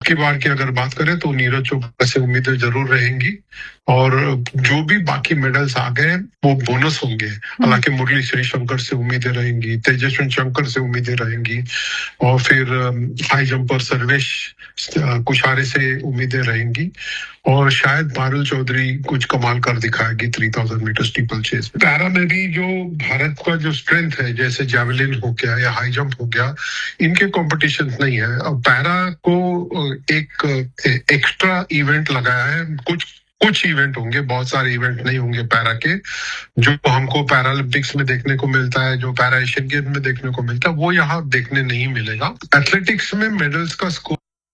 की बार की अगर बात करें तो नीरज चोपड़ा से उम्मीदें जरूर रहेंगी और जो भी बाकी मेडल्स आ गए वो बोनस होंगे हालांकि मुरली श्रीशंकर से उम्मीदें रहेंगी तेजस्वी शंकर से उम्मीदें रहेंगी और फिर high jumper Sarvesh uh, Kushare से उम्मीदें रहेंगी और शायद पारुल चौधरी कुछ कमाल कर दिखाएगी three thousand meter steeplechase पैरा में भी जो भारत का जो स्ट्रेंथ है जैसे जेवलिन हो गया या हाई जंप हो गया इनके कंपटीशन नहीं है अब पैरा को अ, एक एक्स्ट्रा इवेंट लगाया है कुछ कुछ इवेंट होंगे बहुत सारे इवेंट नहीं होंगे पैरा के जो हमको पैरालंपिक्स में देखने को मिलता है जो पैरा एशियन गेम में देखने को मिलता है वो यहाँ देखने नहीं मिलेगा एथलेटिक्स में मेडल्स का score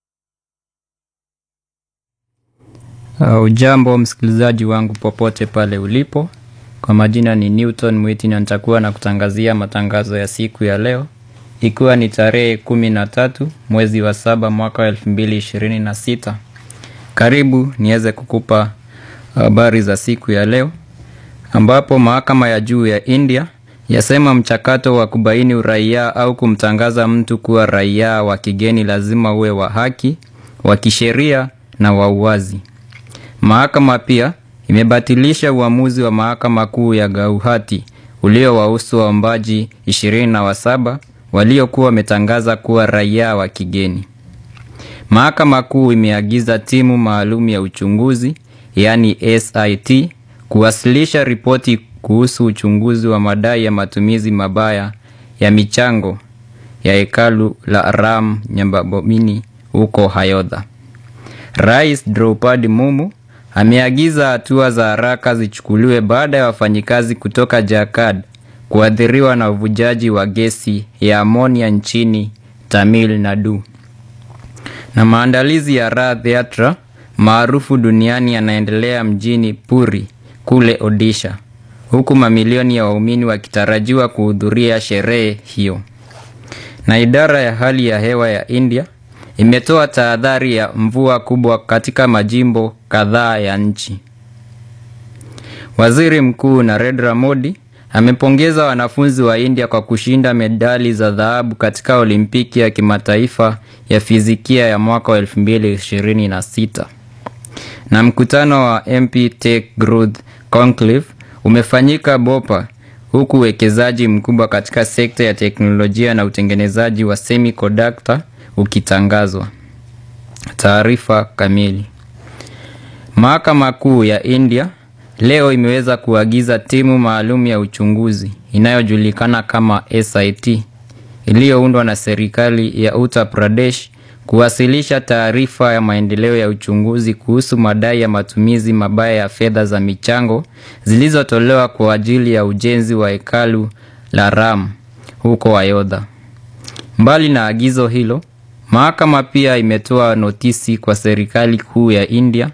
Uh, ujambo msikilizaji wangu popote pale ulipo. Kwa majina ni Newton Mwiti na nitakuwa na kutangazia matangazo ya siku ya leo ikiwa ni tarehe kumi na tatu mwezi wa saba mwaka wa elfu mbili ishirini na sita. Karibu niweze kukupa habari za siku ya leo ambapo mahakama ya juu ya India yasema mchakato wa kubaini uraia au kumtangaza mtu kuwa raia wa kigeni lazima uwe wa haki, wa kisheria na wa uwazi. Mahakama pia imebatilisha uamuzi wa mahakama kuu ya Gauhati uliowahusu waombaji ishirini na wasaba waliokuwa wametangaza kuwa raia wa kigeni. Mahakama kuu imeagiza timu maalum ya uchunguzi yaani SIT kuwasilisha ripoti kuhusu uchunguzi wa madai ya matumizi mabaya ya michango ya hekalu la Ram Nyambabomini huko Hayodha. Rais Draupadi Mumu ameagiza hatua za haraka zichukuliwe baada ya wafanyikazi kutoka Jakad kuathiriwa na uvujaji wa gesi ya amonia nchini Tamil Nadu. Na maandalizi ya Rath Yatra maarufu duniani yanaendelea mjini Puri kule Odisha, huku mamilioni ya waumini wakitarajiwa kuhudhuria sherehe hiyo. Na idara ya hali ya hewa ya India imetoa tahadhari ya mvua kubwa katika majimbo kadhaa ya nchi. Waziri Mkuu Narendra Modi amepongeza wanafunzi wa India kwa kushinda medali za dhahabu katika Olimpiki ya kimataifa ya fizikia ya mwaka wa 2026. Na mkutano wa MP Tech Growth Conclave umefanyika Bopa huku uwekezaji mkubwa katika sekta ya teknolojia na utengenezaji wa semiconductor ukitangazwa. Taarifa kamili. Mahakama Kuu ya India leo imeweza kuagiza timu maalum ya uchunguzi inayojulikana kama SIT iliyoundwa na serikali ya Uttar Pradesh kuwasilisha taarifa ya maendeleo ya uchunguzi kuhusu madai ya matumizi mabaya ya fedha za michango zilizotolewa kwa ajili ya ujenzi wa hekalu la Ram huko Ayodhya. Mbali na agizo hilo, mahakama pia imetoa notisi kwa serikali kuu ya India,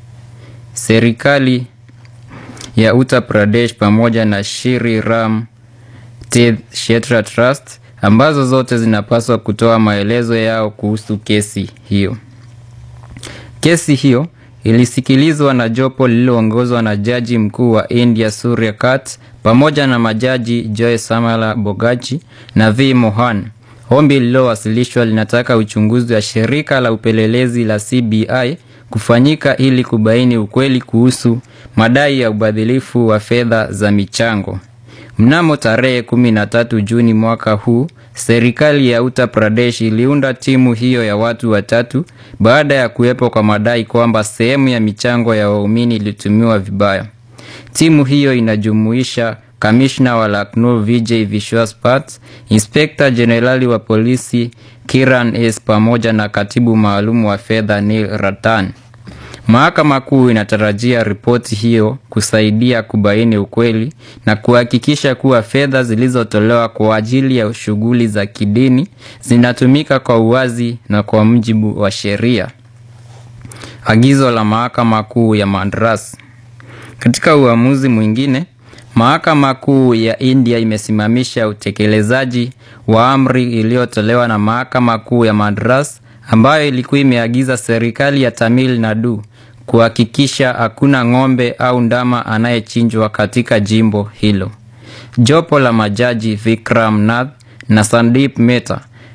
serikali ya Uttar Pradesh pamoja na Shri Ram Tirth Kshetra Trust ambazo zote zinapaswa kutoa maelezo yao kuhusu kesi hiyo. Kesi hiyo ilisikilizwa na jopo lililoongozwa na jaji mkuu wa India Surya Kant pamoja na majaji Joy Samala Bogachi na V Mohan. Ombi lililowasilishwa linataka uchunguzi wa shirika la upelelezi la CBI kufanyika ili kubaini ukweli kuhusu madai ya ubadhilifu wa fedha za michango. Mnamo tarehe 13 Juni mwaka huu, serikali ya Uttar Pradesh iliunda timu hiyo ya watu watatu baada ya kuwepo kwa madai kwamba sehemu ya michango ya waumini ilitumiwa vibaya. Timu hiyo inajumuisha kamishna wa Lucknow Vijay Vishwas Pat, inspekta jenerali wa polisi Kiran S pamoja na katibu maalum wa fedha Neil Ratan. Mahakama Kuu inatarajia ripoti hiyo kusaidia kubaini ukweli na kuhakikisha kuwa fedha zilizotolewa kwa ajili ya shughuli za kidini zinatumika kwa uwazi na kwa mujibu wa sheria. Agizo la Mahakama Kuu ya Madras. Katika uamuzi mwingine, Mahakama Kuu ya India imesimamisha utekelezaji wa amri iliyotolewa na Mahakama Kuu ya Madras ambayo ilikuwa imeagiza serikali ya Tamil Nadu kuhakikisha hakuna ng'ombe au ndama anayechinjwa katika jimbo hilo. Jopo la majaji Vikram Nath na Sandeep Mehta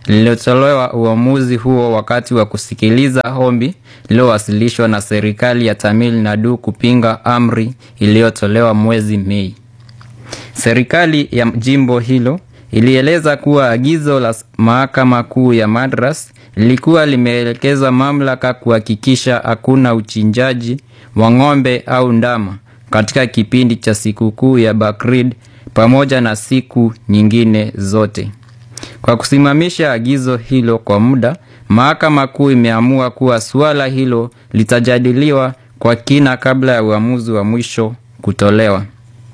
lililotolewa uamuzi huo wakati wa kusikiliza ombi lililowasilishwa na serikali ya Tamil Nadu kupinga amri iliyotolewa mwezi Mei. Serikali ya jimbo hilo ilieleza kuwa agizo la mahakama kuu ya Madras lilikuwa limeelekeza mamlaka kuhakikisha hakuna uchinjaji wa ng'ombe au ndama katika kipindi cha sikukuu ya Bakrid pamoja na siku nyingine zote. Kwa kusimamisha agizo hilo kwa muda, mahakama kuu imeamua kuwa suala hilo litajadiliwa kwa kina kabla ya uamuzi wa mwisho kutolewa.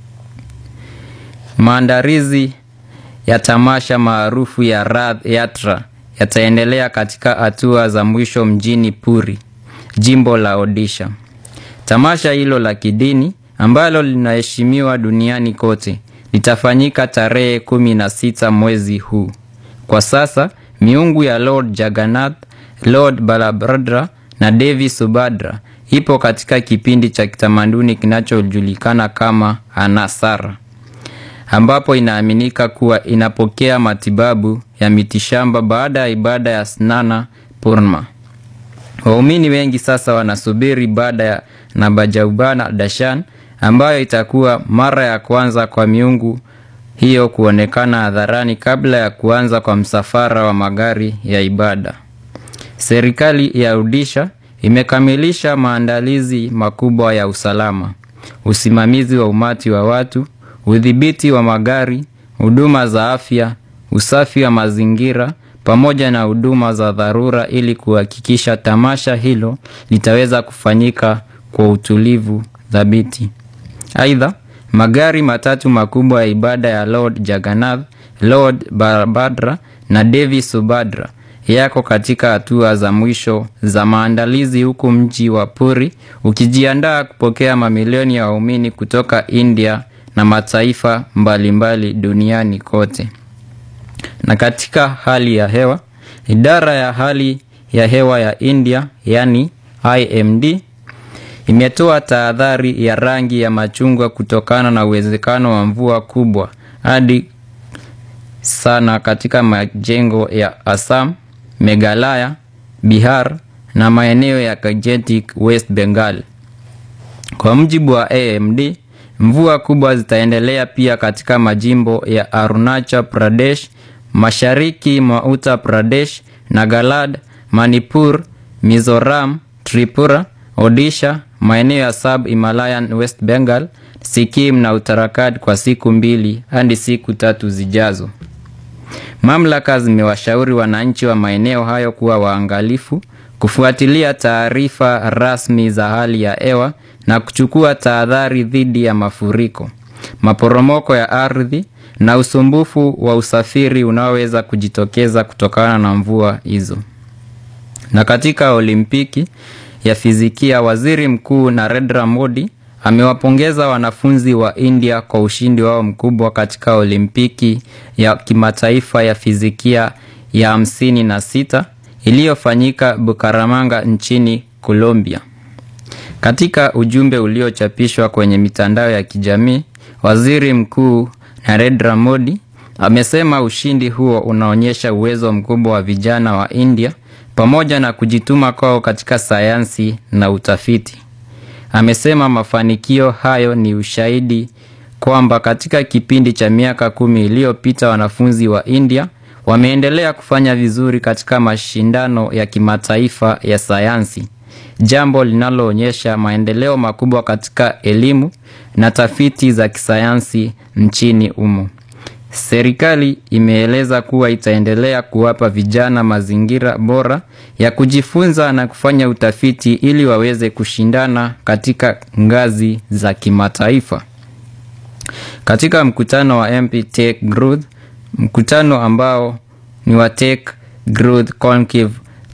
Maandalizi ya tamasha maarufu ya Rath Yatra yataendelea katika hatua za mwisho mjini Puri, jimbo la Odisha. Tamasha hilo la kidini ambalo linaheshimiwa duniani kote litafanyika tarehe kumi na sita mwezi huu. Kwa sasa miungu ya Lord Jagannath, Lord Balabhadra na Devi Subhadra ipo katika kipindi cha kitamaduni kinachojulikana kama Anasara, ambapo inaaminika kuwa inapokea matibabu ya mitishamba baada ya ibada ya Snana Purnima. Waumini wengi sasa wanasubiri ibada ya Nabajaubana Dashan ambayo itakuwa mara ya kwanza kwa miungu hiyo kuonekana hadharani kabla ya kuanza kwa msafara wa magari ya ibada. Serikali ya Odisha imekamilisha maandalizi makubwa ya usalama, usimamizi wa umati wa watu, udhibiti wa magari, huduma za afya, usafi wa mazingira pamoja na huduma za dharura ili kuhakikisha tamasha hilo litaweza kufanyika kwa utulivu thabiti. Aidha, magari matatu makubwa ya ibada ya Lord Jagannath, Lord Balabhadra na Devi Subhadra yako katika hatua za mwisho za maandalizi huku mji wa Puri ukijiandaa kupokea mamilioni ya waumini kutoka India na mataifa mbalimbali duniani kote. Na katika hali ya hewa, idara ya hali ya hewa ya India yani IMD imetoa tahadhari ya rangi ya machungwa kutokana na uwezekano wa mvua kubwa hadi sana katika majengo ya Assam, Meghalaya, Bihar na maeneo ya Gangetic West Bengal. Kwa mujibu wa AMD, mvua kubwa zitaendelea pia katika majimbo ya Arunachal Pradesh, mashariki mwa Uttar Pradesh, Nagaland, Manipur, Mizoram, Tripura, Odisha, maeneo ya Sub Himalayan West Bengal, Sikkim na Uttarakhand kwa siku mbili hadi siku tatu zijazo. Mamlaka zimewashauri wananchi wa maeneo hayo kuwa waangalifu, kufuatilia taarifa rasmi za hali ya hewa na kuchukua tahadhari dhidi ya mafuriko, maporomoko ya ardhi na usumbufu wa usafiri unaoweza kujitokeza kutokana na mvua hizo. Na katika Olimpiki ya fizikia, Waziri Mkuu Narendra Modi amewapongeza wanafunzi wa India kwa ushindi wao mkubwa katika Olimpiki ya kimataifa ya fizikia ya hamsini na sita iliyofanyika Bukaramanga nchini Colombia. Katika ujumbe uliochapishwa kwenye mitandao ya kijamii, Waziri Mkuu Narendra Modi amesema ushindi huo unaonyesha uwezo mkubwa wa vijana wa India pamoja na kujituma kwao katika sayansi na utafiti. Amesema mafanikio hayo ni ushahidi kwamba katika kipindi cha miaka kumi iliyopita wanafunzi wa India wameendelea kufanya vizuri katika mashindano ya kimataifa ya sayansi, jambo linaloonyesha maendeleo makubwa katika elimu na tafiti za kisayansi nchini humo. Serikali imeeleza kuwa itaendelea kuwapa vijana mazingira bora ya kujifunza na kufanya utafiti ili waweze kushindana katika ngazi za kimataifa. Katika mkutano wa MP Tech Growth, mkutano ambao ni wa Tech Growth Conclave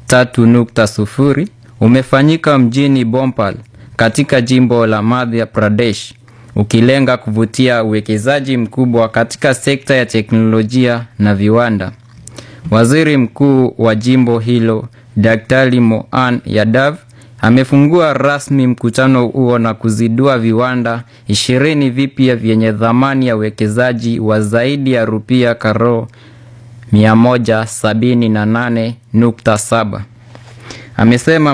3.0 umefanyika mjini Bhopal katika jimbo la Madhya Pradesh ukilenga kuvutia uwekezaji mkubwa katika sekta ya teknolojia na viwanda. Waziri Mkuu wa jimbo hilo Daktari Mohan Yadav amefungua rasmi mkutano huo na kuzindua viwanda ishirini vipya vyenye thamani ya uwekezaji wa zaidi ya rupia karo 178.7. Amesema